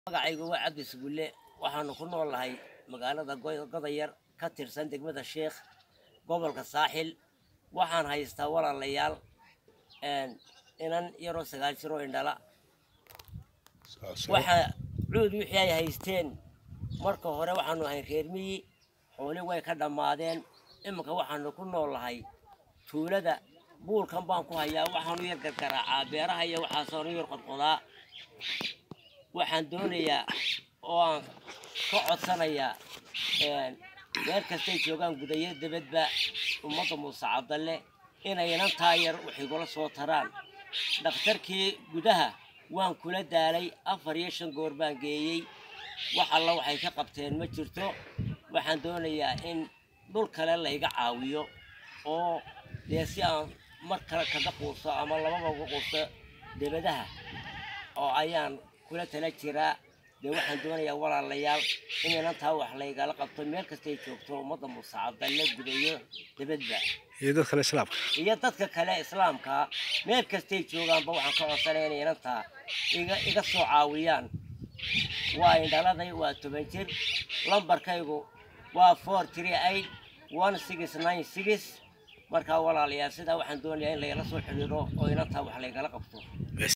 magacaygu waa cabdi sugulle waxaanu ku nool nahay magaalada godayar ka tirsan degmada sheekh gobolka saaxil waxaan haystaa walaalayaal inan yaroo sagaal jiroo indhala waxaa cuud wixii ay haysteen marka hore waxaanu ahayn reer miyi xooli way ka dhammaadeen iminka waxaanu ku nool nahay tuulada buulkan baan ku hayaa waxaanu yar gargaraacaa beeraha iyo waxaasoonu yar qodqodaa waxaan doonayaa oo aan ka codsanayaa meel kastay joogaan gudayo debadba ummadda muuse cabdalle inay inantaa yar waxigula soo taraan dhakhtarkii gudaha waan kula daalay afar iyo shan goor baan geeyey wax alla waxay ka qabteen ma jirto waxaan doonayaa in dhul kale layga caawiyo oo dee si aan mar kale kaga quuso ama lababa uga quuso debadaha oo ayaan kula tala jiraa dee waxaan doonayaa walaalayaal in inantaa wax laygala qabto meel kastay joogto ummadda muuse cabdalle gudayo debadba iyo dad kale islaamka iyo dadka kale islaamka meel kastay joogaanba waxaan ka codsanaya inay inantaa iga iga soo caawiyaan waa indhaladay waa toban jir lambarkaygu waa four three eight one six nine six markaa walaalayaal sidaa waxaan doonayaa in laygala soo xidhiidho oo inantaa wax laygala qabto